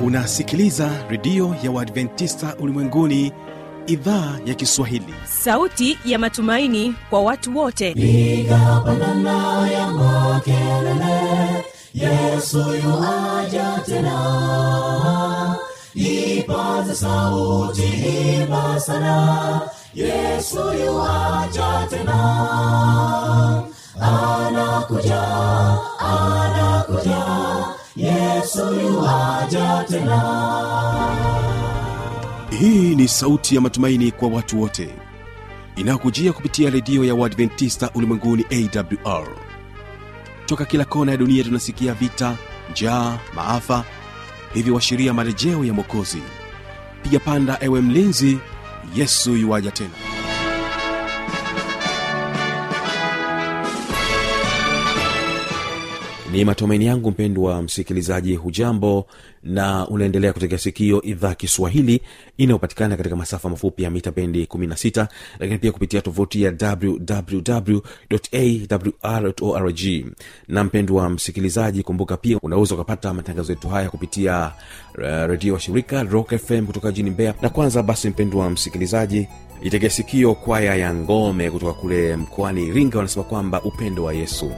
unasikiliza redio ya uadventista ulimwenguni idhaa ya kiswahili sauti ya matumaini kwa watu wote piga pandana ya makelele yesu yuaja tena ipaze sauti imba sana yesu yuaja tena anakuja anakuja yesu yuaja tena hii ni sauti ya matumaini kwa watu wote inayokujia kupitia redio ya uadventista ulimwenguni awr toka kila kona ya dunia tunasikia vita njaa maafa hivyo washiria marejeo ya mwokozi piga panda ewe mlinzi yesu yuwaja tena ni matumaini yangu mpendwa msikilizaji hujambo na unaendelea kutegea sikio idhaa kiswahili inayopatikana katika masafa mafupi ya mita bendi 16 lakini pia kupitia tovuti ya wwwawrorg na mpendwa msikilizaji kumbuka pia unaweza ukapata matangazo yetu haya kupitia uh, redio wa shirika rock fm kutoka jini mbeya na kwanza basi mpendwa msikilizaji itegea sikio kwaya ya ngome kutoka kule mkoani iringa wanasema kwamba upendo wa yesu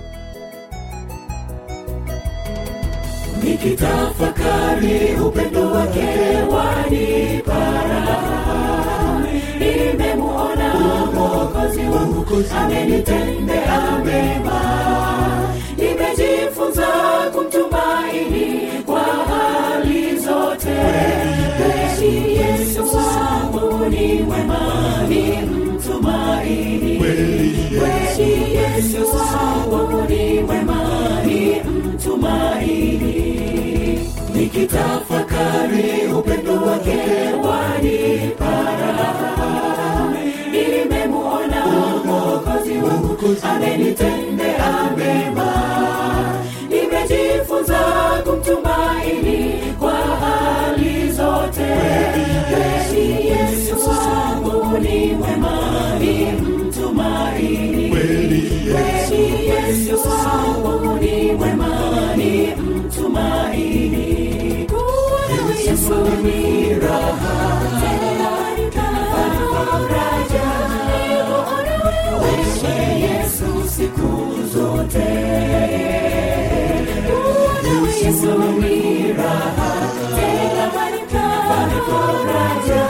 nikitafakari upendo wake wanipara nimemuona mwokozi wangu amenitendea mema nimejifunza kumtumaini kwa hali zote kweli yesu wangu ni mwema ni mtumaini kweli yesu wangu ni mwema ni mtumaini nikitafakari upendo wake wanipara nimemuona mwokozi wangu amenitendea mema nimejifunza kumtumaini kwa hali zote kweli yesu wangu ni mwema ni mtumaini kweli yesu wangu ni mwema ni mtumaini kuwa yesu ni raha tena faraja wewe yesu siku zote kuwa yesu ni raha tena faraja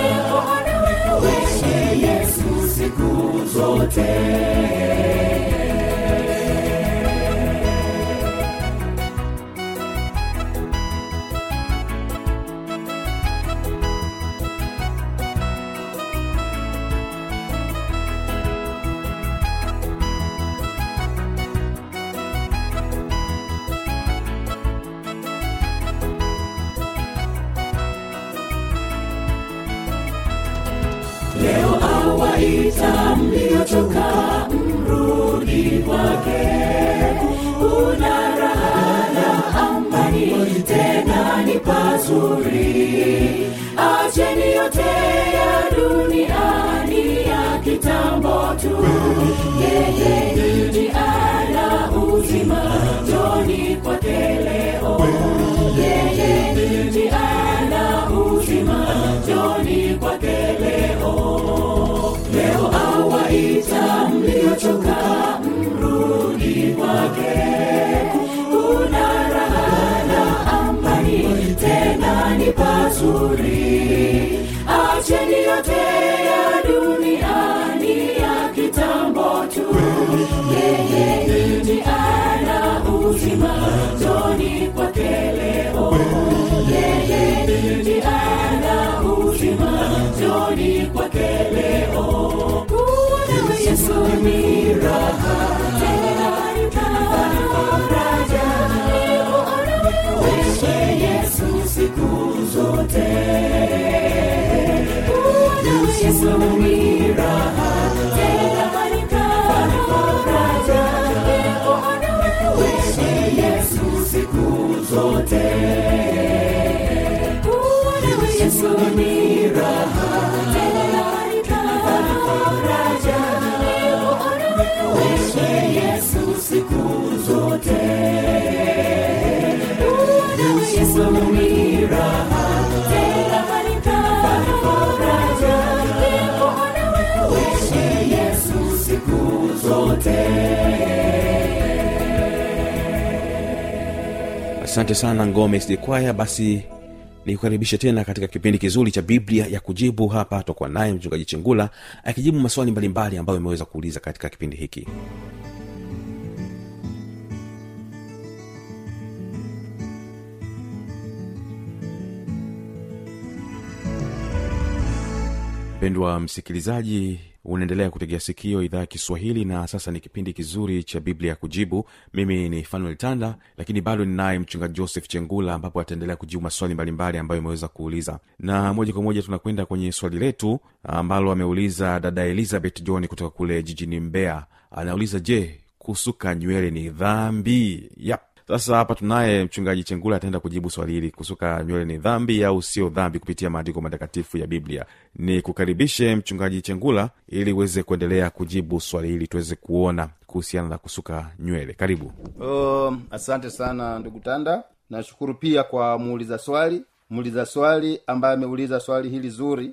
wewe yesu siku zote leo awaita mliochoka mrudi kwake kuna raha na amani tena ni pazuri acheni yote ya duniani ya kitambo tu yeye ni ana uzima joni kwake leo yeye ni ana uzima joni kwake leo leo awaita mliochoka mrudi kwake kuna raha na amani tena ni pazuri acheni yote ya duniani ya kitambo tu yeye ni ana uzima joni kwake leo yeye ni ana uzima joni kwake leo kuona yesu ni raha tena faraja wewe yesu siku zote kuona yesu ni raha tena faraja wewe yesu siku zote kuona yesu ni raha tena faraja wewe yesu siku zote Yesu ni raha asante sana ngome SD kwaya basi nikukaribishe tena katika kipindi kizuri cha biblia ya kujibu hapa tokuwa naye mchungaji chengula akijibu maswali mbalimbali ambayo imeweza kuuliza katika kipindi hiki mpendwa msikilizaji unaendelea kutegea sikio idhaa ya kiswahili na sasa ni kipindi kizuri cha biblia ya kujibu mimi ni fanuel tanda lakini bado ninaye mchungaji joseph chengula ambapo ataendelea kujibu maswali mbalimbali ambayo imeweza kuuliza na moja kwa moja tunakwenda kwenye swali letu ambalo ameuliza dada elizabeth john kutoka kule jijini mbeya anauliza je kusuka nywele ni dhambi yep sasa hapa tunaye mchungaji chengula ataenda kujibu swali hili kusuka nywele ni dhambi au sio dhambi kupitia maandiko matakatifu ya biblia ni kukaribishe mchungaji chengula ili uweze kuendelea kujibu swali hili tuweze kuona kuhusiana na kusuka nywele karibu Um, asante sana ndugu tanda nashukuru pia kwa muuliza swali muuliza swali ambaye ameuliza swali hili zuri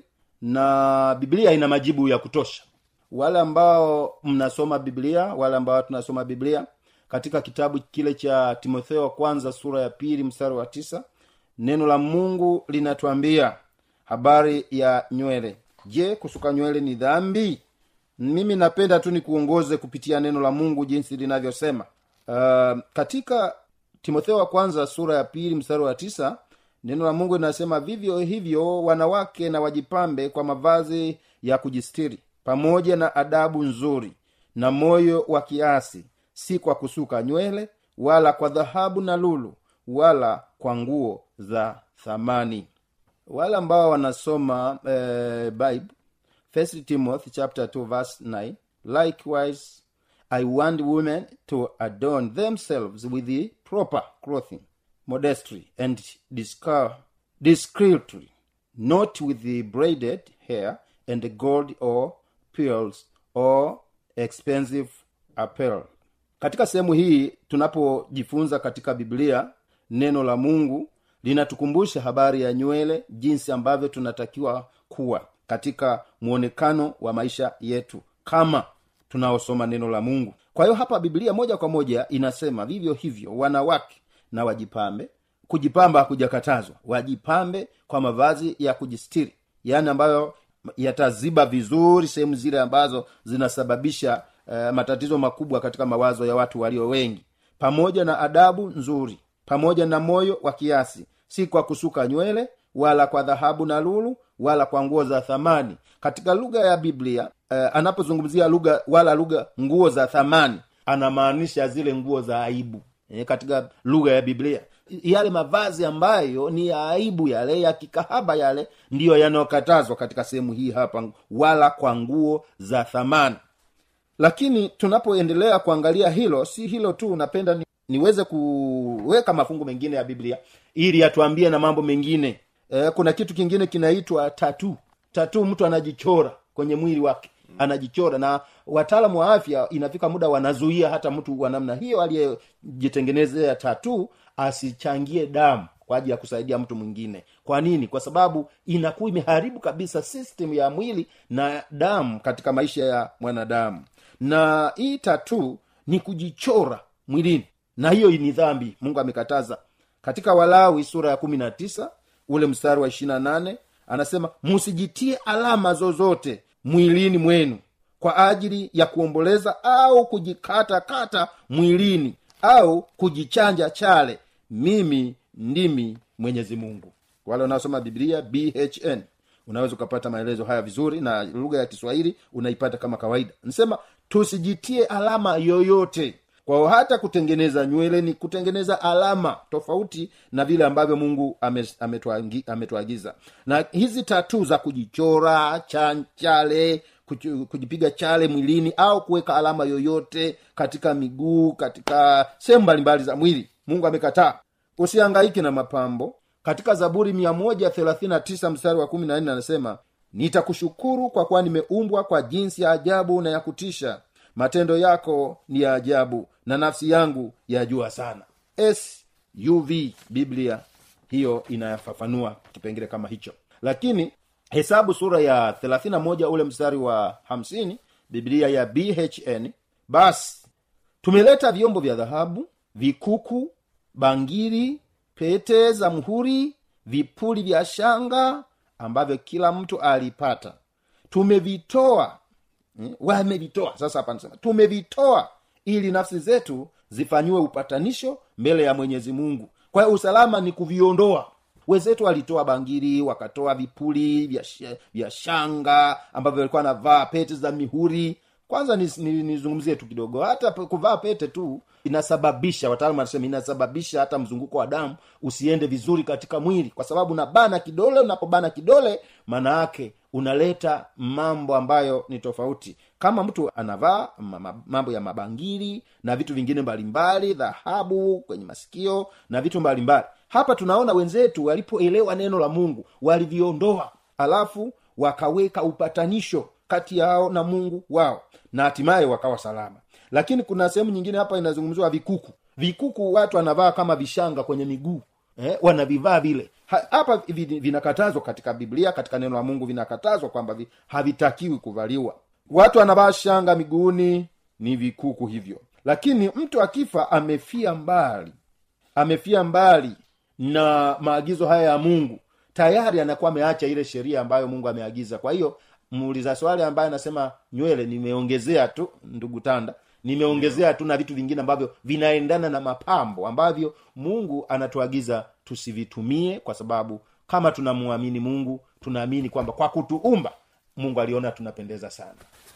na biblia ina majibu ya kutosha wale ambao mnasoma biblia wale ambao tunasoma biblia katika kitabu kile cha timotheo wa kwanza sura ya pili mstari wa tisa neno la mungu linatuambia habari ya nywele je kusuka nywele ni dhambi mimi napenda tu nikuongoze kupitia neno la mungu jinsi linavyosema uh, katika timotheo wa kwanza sura ya pili mstari wa tisa neno la mungu linasema vivyo hivyo wanawake na wajipambe kwa mavazi ya kujistiri pamoja na adabu nzuri na moyo wa kiasi si kwa kusuka nywele wala kwa dhahabu na lulu wala kwa nguo za thamani wale ambao wanasoma eh, bible first timothy chapter 2 verse 9 likewise i want women to adorn themselves with the proper clothing modestly and disca- discreetly not with the braided hair and gold or pearls or expensive apparel katika sehemu hii tunapojifunza katika biblia neno la mungu linatukumbusha habari ya nywele jinsi ambavyo tunatakiwa kuwa katika mwonekano wa maisha yetu kama tunaosoma neno la mungu kwa hiyo hapa biblia moja kwa moja inasema vivyo hivyo wanawake na wajipambe kujipamba hakujakatazwa wajipambe kwa mavazi ya kujistiri yaani ambayo yataziba vizuri sehemu zile ambazo zinasababisha uh, matatizo makubwa katika mawazo ya watu walio wengi pamoja na adabu nzuri pamoja na moyo wa kiasi si kwa kusuka nywele wala kwa dhahabu na lulu wala kwa nguo za thamani katika lugha ya biblia uh, anapozungumzia lugha wala lugha nguo za thamani anamaanisha zile nguo za aibu e, katika lugha ya biblia yale mavazi ambayo ni ya aibu yale ya kikahaba yale ndiyo yanayokatazwa katika sehemu hii hapa wala kwa nguo za thamani lakini tunapoendelea kuangalia hilo si hilo tu napenda ni, niweze kuweka mafungu mengine ya biblia ili atuambie na mambo mengine e, kuna kitu kingine kinaitwa tatu tatu mtu anajichora kwenye mwili wake anajichora na wataalamu wa afya inafika muda wanazuia hata mtu wa namna hiyo aliyejitengenezea tatu asichangie damu kwa ajili ya kusaidia mtu mwingine kwa nini kwa sababu inakuwa imeharibu kabisa system ya mwili na damu katika maisha ya mwanadamu na hii tatu ni kujichora mwilini na hiyo ni dhambi mungu amekataza katika walawi sura ya kumi na tisa ule mstari wa ishirina nane anasema musijitie alama zozote mwilini mwenu kwa ajili ya kuomboleza au kujikata kata mwilini au kujichanja chale mimi ndimi mwenyezi mungu wale wanaosoma biblia bhn unaweza ukapata maelezo haya vizuri na lugha ya kiswahili unaipata kama kawaida nisema tusijitie alama yoyote kwao hata kutengeneza nywele ni kutengeneza alama tofauti na vile ambavyo mungu ametuagiza ame ame na hizi tatu za kujichora chanchale kujipiga chale mwilini au kuweka alama yoyote katika miguu katika sehemu mbalimbali za mwili mungu amekataa usiangaiki na mapambo katika zaburi mia moja thelathini na tisa mstari wa kumi na nne anasema nitakushukuru kwa kuwa nimeumbwa kwa jinsi ya ajabu na ya kutisha matendo yako ni ya ajabu na nafsi yangu yajua sana suv biblia hiyo inayafafanua kipengele kama hicho lakini hesabu sura ya 31 ule mstari wa 50 biblia ya bhn basi tumeleta vyombo vya dhahabu vikuku bangiri pete za mhuri vipuli vya shanga ambavyo kila mtu alipata tumevitoa mm, wamevitoa sasa hapa nasema tumevitoa ili nafsi zetu zifanyiwe upatanisho mbele ya mwenyezi mungu kwa hiyo usalama ni kuviondoa wenzetu walitoa bangiri wakatoa vipuli vya, sh- vya shanga ambavyo walikuwa navaa pete za mihuri kwanza nizungumzie ni, nizungumzie tu kidogo hata pe- kuvaa pete tu inasababisha wataalamu wanasema inasababisha hata mzunguko wa damu usiende vizuri katika mwili kwa sababu unabana kidole unapobana kidole maana yake unaleta mambo ambayo ni tofauti kama mtu anavaa ma- ma- mambo ya mabangili na vitu vingine mbalimbali dhahabu kwenye masikio na vitu mbalimbali hapa tunaona wenzetu walipoelewa neno la mungu waliviondoa alafu wakaweka upatanisho kati yao na mungu wao na hatimaye wakawa salama lakini kuna sehemu nyingine hapa inazungumziwa vikuku vikuku watu wanavaa kama vishanga kwenye miguu eh, wanavivaa vile Ha- hapa vi- vinakatazwa katika biblia katika neno la mungu vinakatazwa kwamba vi, havitakiwi kuvaliwa watu wanavaa shanga miguuni ni vikuku hivyo lakini mtu akifa amefia mbali amefia mbali na maagizo haya ya mungu tayari anakuwa ameacha ile sheria ambayo mungu ameagiza kwa hiyo muuliza swali ambaye anasema nywele nimeongezea tu ndugu tanda nimeongezea tu na vitu vingine ambavyo vinaendana na mapambo ambavyo mungu anatuagiza tusivitumie kwa sababu kama tunamwamini mungu tunaamini kwamba kwa kutuumba mungu aliona tunapendeza sana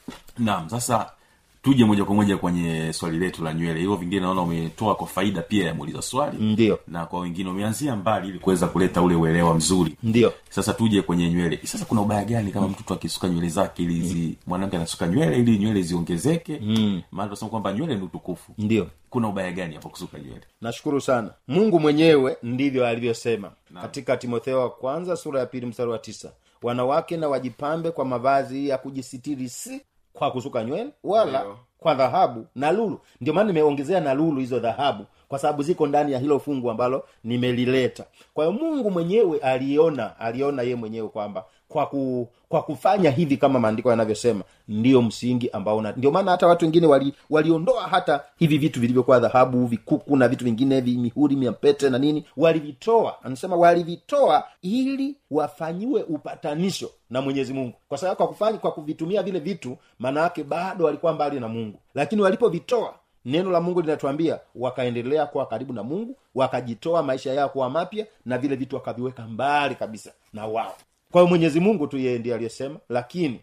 naam sasa tuje moja kwa moja kwenye swali letu la nywele hivyo vingine naona umetoa kwa faida pia ya muuliza swali ndio na kwa wengine umeanzia mbali ili kuweza kuleta ule uelewa mzuri ndio sasa tuje kwenye nywele sasa kuna ubaya gani kama mtu tu akisuka nywele zake ili zi mwanamke anasuka nywele ili nywele ziongezeke mm. maana tunasema kwamba nywele ni utukufu ndio kuna ubaya gani hapo kusuka nywele nashukuru sana mungu mwenyewe ndivyo alivyosema katika timotheo wa kwanza sura ya pili mstari wa tisa wanawake na wajipambe kwa mavazi ya kujisitiri si kwa kusuka nywele wala Ndio. kwa dhahabu na lulu ndio maana nimeongezea na lulu hizo dhahabu kwa sababu ziko ndani ya hilo fungu ambalo nimelileta kwa hiyo mungu mwenyewe aliona aliona ye mwenyewe kwamba kwa ku, kwa kufanya hivi kama maandiko yanavyosema ndio msingi ambao una ndio maana hata watu wengine wali, waliondoa hata hivi vitu vilivyokuwa dhahabu vikuku na vitu vingine vi- mihuri miapete na nini walivitoa anasema walivitoa ili wafanyiwe upatanisho na mwenyezi mungu kwa sababu kwa kufanya kwa kuvitumia vile vitu maana yake bado walikuwa mbali na mungu lakini walipovitoa neno la mungu linatuambia wakaendelea kuwa karibu na mungu wakajitoa maisha yao kuwa mapya na vile vitu wakaviweka mbali kabisa na wao kwa hiyo mwenyezi mungu tu yeye ndiye aliyesema lakini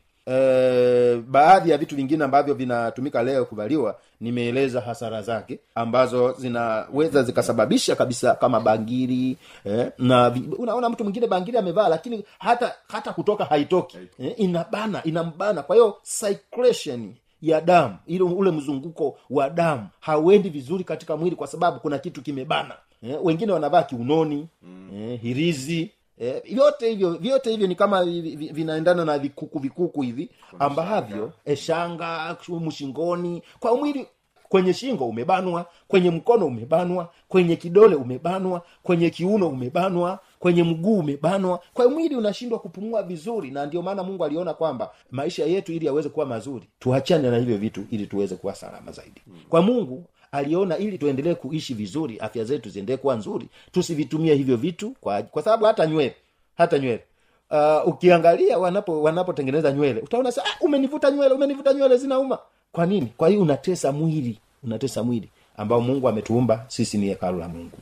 e, baadhi ya vitu vingine ambavyo vinatumika leo kuvaliwa nimeeleza hasara zake ambazo zinaweza zikasababisha kabisa kama bangiri eh, na vi- unaona mtu mwingine bangiri amevaa lakini hata hata kutoka haitoki eh, inabana inambana kwa hiyo circulation ya damu ile ule mzunguko wa damu hauendi vizuri katika mwili kwa sababu kuna kitu kimebana eh, wengine wanavaa kiunoni mm. eh, hirizi eh, vyote hivyo vyote hivyo ni kama vi- vi- vinaendana na vikuku vikuku hivi ambavyo eh, shanga mshingoni kwa mwili kwenye shingo umebanwa kwenye mkono umebanwa kwenye kidole umebanwa kwenye kiuno umebanwa kwenye mguu umebanwa kwa hiyo mwili unashindwa kupumua vizuri na ndio maana mungu aliona kwamba maisha yetu ili yaweze kuwa mazuri tuachane na hivyo vitu ili tuweze kuwa salama zaidi kwa mungu aliona ili tuendelee kuishi vizuri afya zetu ziendelee kuwa nzuri tusivitumie hivyo vitu kwa, kwa sababu hata nywele hata nywele uh, ukiangalia wanapo wanapotengeneza nywele utaona sa ah, umenivuta nywele umenivuta nywele zinauma kwa nini kwa hiyo unatesa mwili unatesa mwili ambao mungu ametuumba sisi ni hekalu la mungu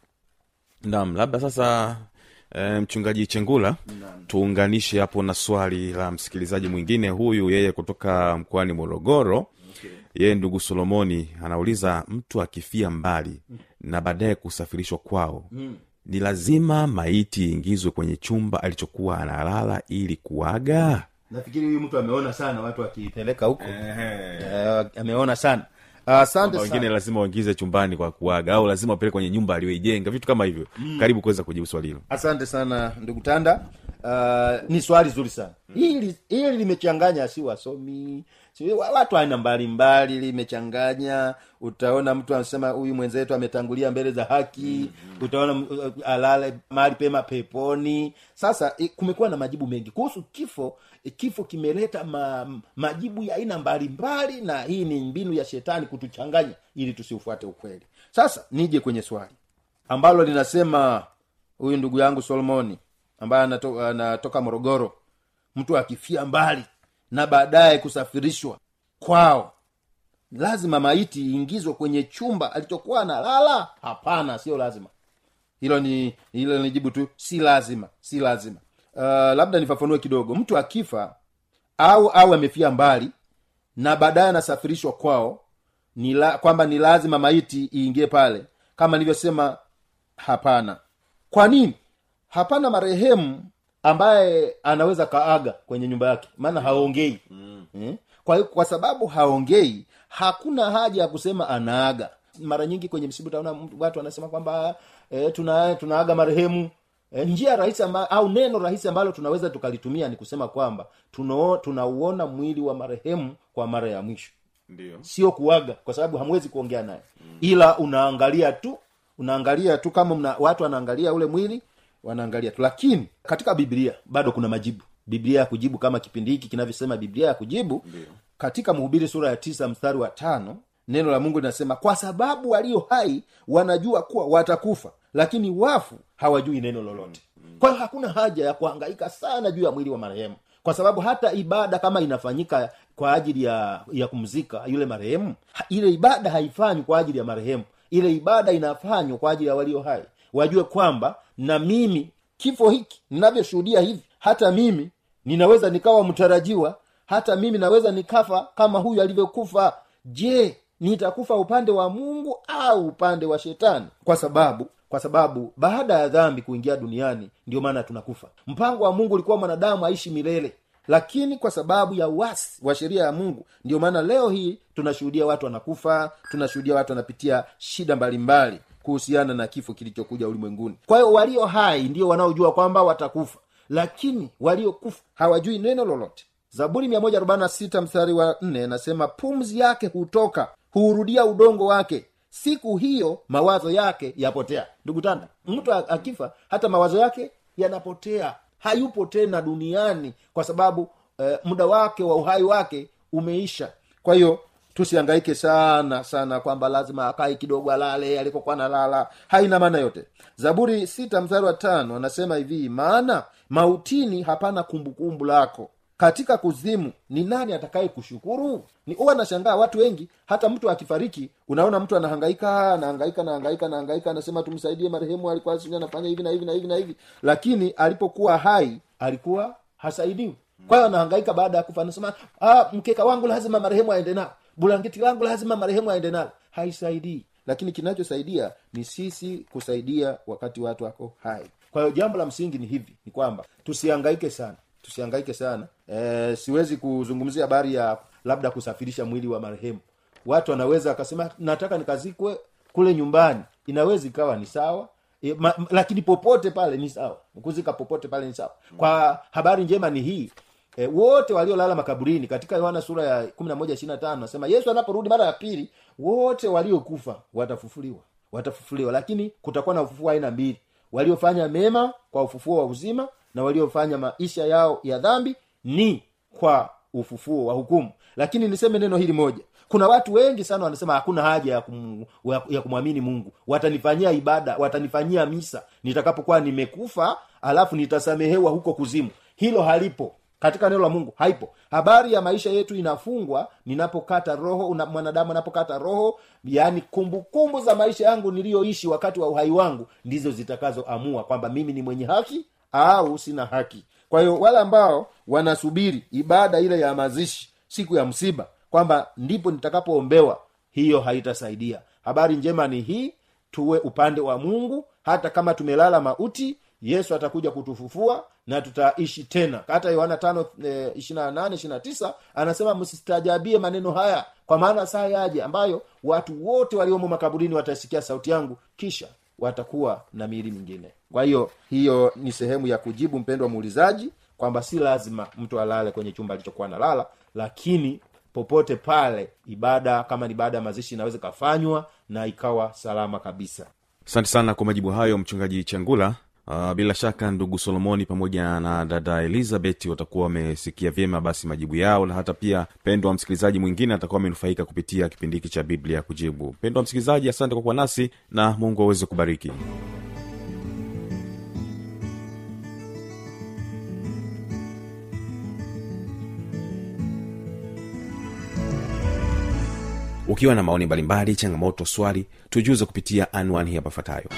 naam labda sasa e, mchungaji chengula tuunganishe hapo na swali la msikilizaji mwingine huyu yeye kutoka mkoani morogoro okay. yeye ndugu solomoni anauliza mtu akifia mbali na baadaye kusafirishwa kwao mm. ni lazima maiti iingizwe kwenye chumba alichokuwa analala ili kuaga nafikiri huyu mtu ameona sana watu wakipeleka huko eh, ameona sana asante Kwamba wengine sana lazima waingize chumbani kwa kuaga au lazima wapeleke kwenye nyumba aliyoijenga vitu kama hivyo mm. karibu kuweza kujibu swali hilo asante sana ndugu tanda uh, ni swali zuri sana hili hili limechanganya si wasomi sijui wa- watu aina mbalimbali limechanganya utaona mtu anasema huyu mwenzetu ametangulia mbele za haki utaona m- uh, alale mahali pema peponi sasa eh, kumekuwa na majibu mengi kuhusu kifo eh, kifo kimeleta ma, m- majibu ya aina mbalimbali na hii ni mbinu ya shetani kutuchanganya ili tusiufuate ukweli sasa nije kwenye swali ambalo linasema huyu ndugu yangu solomoni ambaye anato, anatoka morogoro mtu akifia mbali na baadaye kusafirishwa kwao lazima maiti iingizwe kwenye chumba alichokuwa analala hapana sio lazima hilo ni hilo ni jibu tu si lazima si lazima uh, labda nifafanue kidogo mtu akifa au au amefia mbali na baadaye anasafirishwa kwao ni la, kwamba ni lazima maiti iingie pale kama nilivyosema hapana kwa nini hapana marehemu ambaye anaweza kaaga kwenye nyumba yake maana haongei mm. eh? kwa hiyo kwa sababu haongei hakuna haja ya kusema anaaga mara nyingi kwenye msiba utaona mtu- watu wanasema kwamba eh, tuna tunaaga marehemu E, njia rahisi amba, au neno rahisi ambalo tunaweza tukalitumia ni kusema kwamba tunao- tunauona mwili wa marehemu kwa mara ya mwisho ndio sio kuaga kwa sababu hamwezi kuongea naye ila unaangalia tu unaangalia tu kama mna, watu wanaangalia ule mwili wanaangalia tu lakini katika biblia bado kuna majibu biblia ya kujibu kama kipindi hiki kinavyosema biblia ya kujibu katika mhubiri sura ya tisa mstari wa tano neno la mungu linasema kwa sababu walio hai wanajua kuwa watakufa lakini wafu hawajui neno lolote kwa hiyo hakuna haja ya kuhangaika sana juu ya mwili wa marehemu kwa sababu hata ibada kama inafanyika kwa ajili ya ya kumzika yule marehemu ha- ile ibada haifanywi kwa ajili ya marehemu ile ibada inafanywa kwa ajili ya walio hai wajue kwamba na mimi kifo hiki ninavyoshuhudia hivi hata mimi ninaweza nikawa mtarajiwa hata mimi naweza nikafa kama huyu alivyokufa je nitakufa upande wa mungu au upande wa shetani kwa sababu kwa sababu baada ya dhambi kuingia duniani ndio maana tunakufa mpango wa mungu ulikuwa mwanadamu aishi milele lakini kwa sababu ya uasi wa sheria ya mungu ndio maana leo hii tunashuhudia watu wanakufa tunashuhudia watu wanapitia shida mbalimbali kuhusiana na kifo kilichokuja ulimwenguni kwa hiyo walio hai ndio wanaojua kwamba watakufa lakini waliokufa hawajui neno lolote zaburi 146 mstari wa 4 nasema pumzi yake hutoka huurudia udongo wake siku hiyo mawazo yake yapotea ndugu tanda mtu a- akifa hata mawazo yake yanapotea hayupo tena duniani kwa sababu eh, muda wake wa uhai wake umeisha kwa hiyo tusiangaike sana sana kwamba lazima akae kidogo alale alikokuwa nalala haina maana yote zaburi sita mstari wa tano anasema hivi maana mautini hapana kumbukumbu lako katika kuzimu ni nani atakaye kushukuru ni huwa nashangaa watu wengi hata mtu akifariki unaona mtu anahangaika anahangaika anahangaika anahangaika anasema tumsaidie marehemu alikuwa sijui anafanya hivi na hivi na hivi na hivi lakini alipokuwa hai alikuwa hasaidiwi kwa hiyo anahangaika baada ya kufa anasema ah, mkeka wangu lazima marehemu aende nao bulangeti langu lazima marehemu aende nalo haisaidii lakini kinachosaidia ni sisi kusaidia wakati watu wako hai kwa hiyo jambo la msingi ni hivi ni kwamba tusihangaike sana tusihangaike sana e, siwezi kuzungumzia habari ya labda kusafirisha mwili wa marehemu watu wanaweza akasema nataka nikazikwe kule nyumbani inaweza ikawa ni sawa e, ma, m- lakini popote pale ni sawa kuzika popote pale ni sawa kwa habari njema ni hii e, wote waliolala makaburini katika yohana sura ya kumi na moja ishiri na tano nasema yesu anaporudi mara ya pili wote waliokufa watafufuliwa watafufuliwa lakini kutakuwa na ufufuo wa aina mbili waliofanya mema kwa ufufuo wa uzima na waliofanya maisha yao ya dhambi ni kwa ufufuo wa hukumu lakini niseme neno hili moja kuna watu wengi sana wanasema hakuna haja ya, kum, ya kumwamini mungu watanifanyia ibada watanifanyia misa nitakapokuwa nimekufa alafu nitasamehewa huko kuzimu hilo halipo katika neno la mungu haipo habari ya maisha yetu inafungwa ninapokata roho una, mwanadamu anapokata roho yaani kumbukumbu za maisha yangu niliyoishi wakati wa uhai wangu ndizo zitakazoamua kwamba mimi ni mwenye haki au sina haki kwa hiyo wale ambao wanasubiri ibada ile ya mazishi siku ya msiba kwamba ndipo nitakapoombewa hiyo haitasaidia habari njema ni hii tuwe upande wa mungu hata kama tumelala mauti yesu atakuja kutufufua na tutaishi tena hata yohana tano e, ishirina nane ishirina tisa anasema msistajabie maneno haya kwa maana saa yaje ambayo watu wote waliomo makaburini watasikia sauti yangu kisha watakuwa na miili mingine kwa hiyo hiyo ni sehemu ya kujibu mpendo wa muulizaji kwamba si lazima mtu alale kwenye chumba alichokuwa nalala lakini popote pale ibada kama ni baada ya mazishi inaweza ikafanywa na ikawa salama kabisa asante sana kwa majibu hayo mchungaji changula Uh, bila shaka ndugu solomoni pamoja na dada elizabeth watakuwa wamesikia vyema basi majibu yao na hata pia pendwa msikilizaji mwingine atakuwa amenufaika kupitia kipindi hiki cha biblia kujibu pendwa msikilizaji asante kwa kuwa nasi na mungu aweze kubariki ukiwa na maoni mbalimbali changamoto swali tujuze kupitia anwani hapa ifuatayo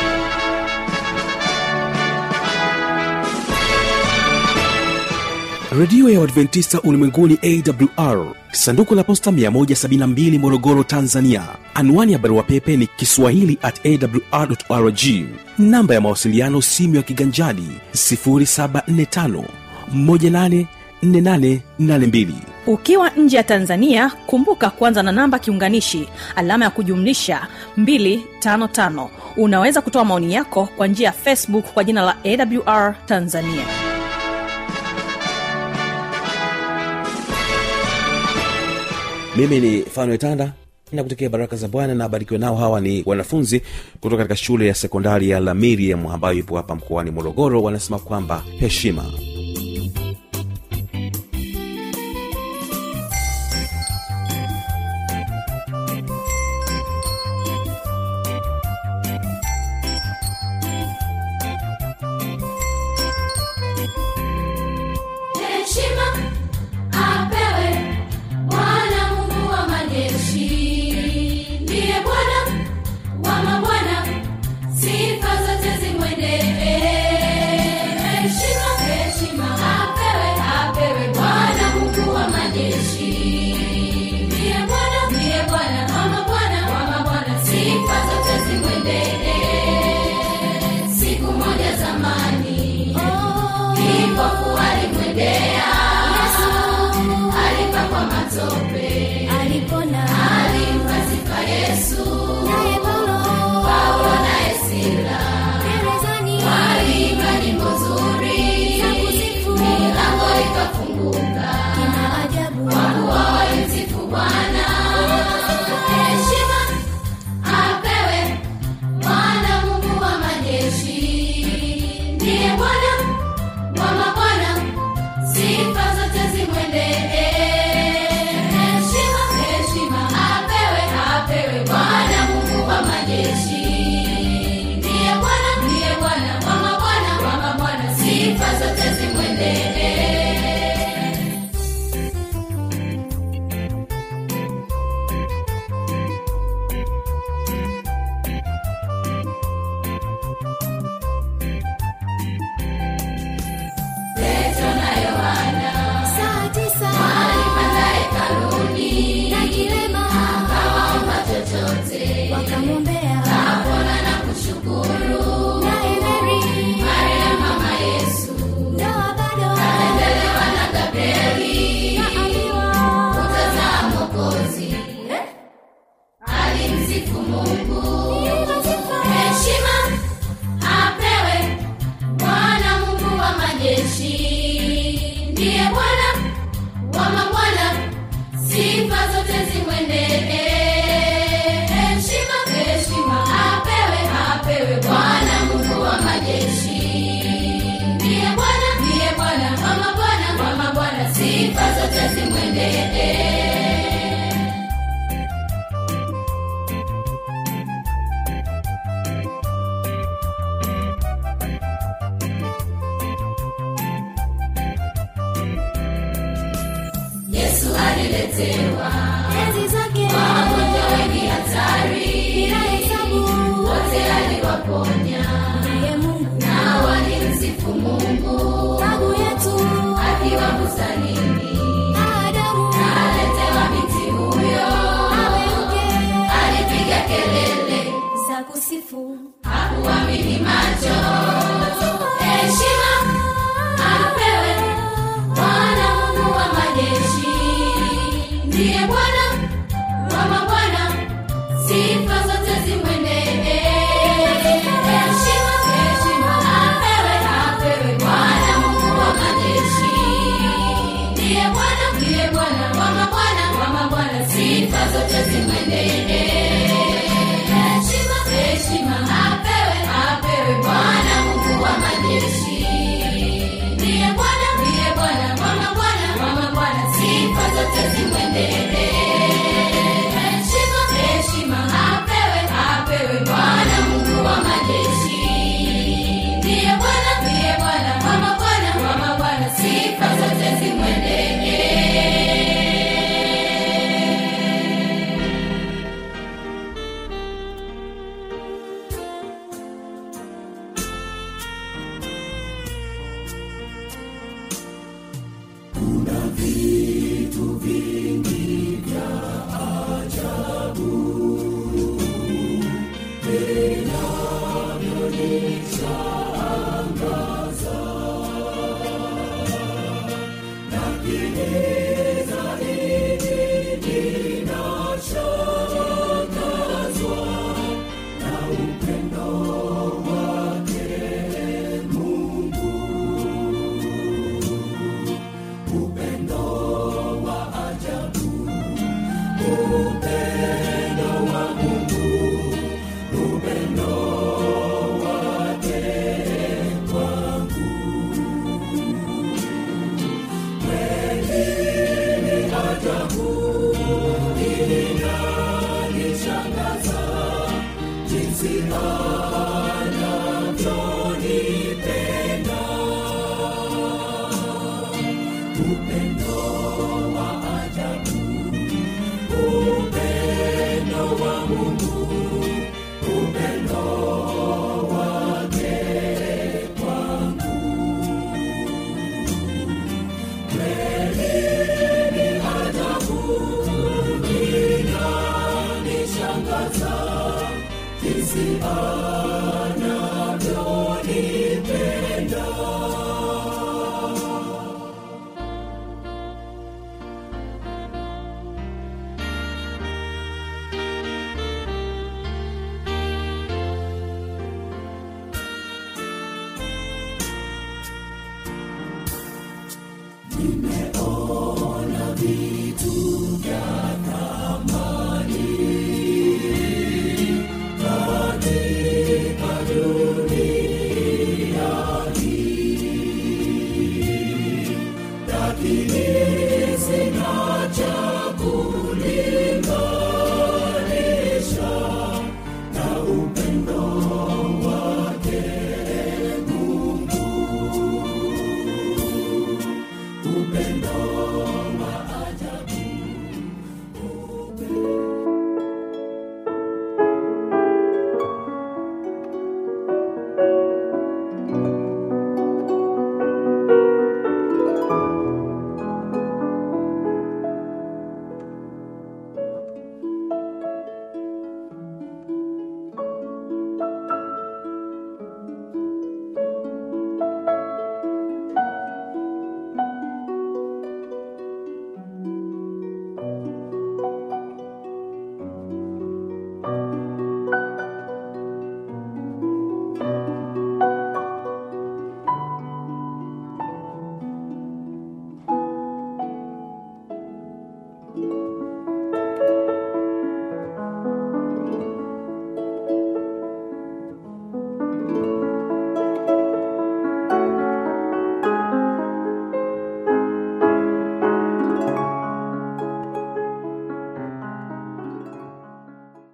redio ya uadventista ulimwenguni awr sanduku la posta 172 morogoro tanzania anwani ya barua pepe ni kiswahili at awr rg namba ya mawasiliano simu ya kiganjadi 745 184882 ukiwa nje ya tanzania kumbuka kuanza na namba kiunganishi alama ya kujumlisha 255 unaweza kutoa maoni yako kwa njia ya facebook kwa jina la awr tanzania mimi ni fanuel tanda na kutekea baraka za bwana na abarikiwe nao hawa ni wanafunzi kutoka katika shule ya sekondari ya lamiriam ambayo ipo hapa mkoani morogoro wanasema kwamba heshima heshima apewe bwana mungu wa majeshi ndiye bwana wa mabwana sifa zote zimwendee heshima heshima apewe apewe bwana mungu wa majeshi ndiye bwana ndiye bwana wa mabwana wa mabwana sifa zote zimwendee siku moja zamani kipofu alimwendea alipakwa matope alipona alimpa sifa yesu naye paulo paulo naye sila gerezani waliimba nyimbo nzuri za kusifu milango ikafunguka kina ajabu kuwa walimsifu bwana heshima apewe bwana mungu wa majeshi ndiye bwana wa mabwana sifa zote zimwendee heshima heshima apewe apewe bwana mungu wa majeshi ndiye bwana ndiye bwana wa mabwana wa mabwana sifa zote zimwendee petro na yohana saa tisa walipanda hekaluni na kilema akawaomba chochote wakamwombea kapona na kushukuru naye meri maria mama yesu ndoa bado endelewa na gabrieli kaambiwa kutazaa mokozi alimsifu mungu heshima apewe bwana mungu wa majeshi ndiye bwana wa mabwana sifa zote zimwendee heshima heshima apewe apewe bwana mungu wa majeshi ndiye bwana ndiye bwana wa mabwana wa mabwana sifa zote zimwendee yesu aliletewa enzi zake wagonjwa wengi hatari bila hesabu wote aliwaponya naye mungu na walimsifu mungu babu yetu akiwa bustanini adamu aletewa binti huyo aweuke alipiga kelele za kusifu hakuamini macho heshima apewe bwana mungu wa majeshi ndiye bwana wa mabwana sifa zote zimwendee heshima heshima apewe apewe bwana mungu wa majeshi ndiye bwana ndiye bwana wa mabwana Kisha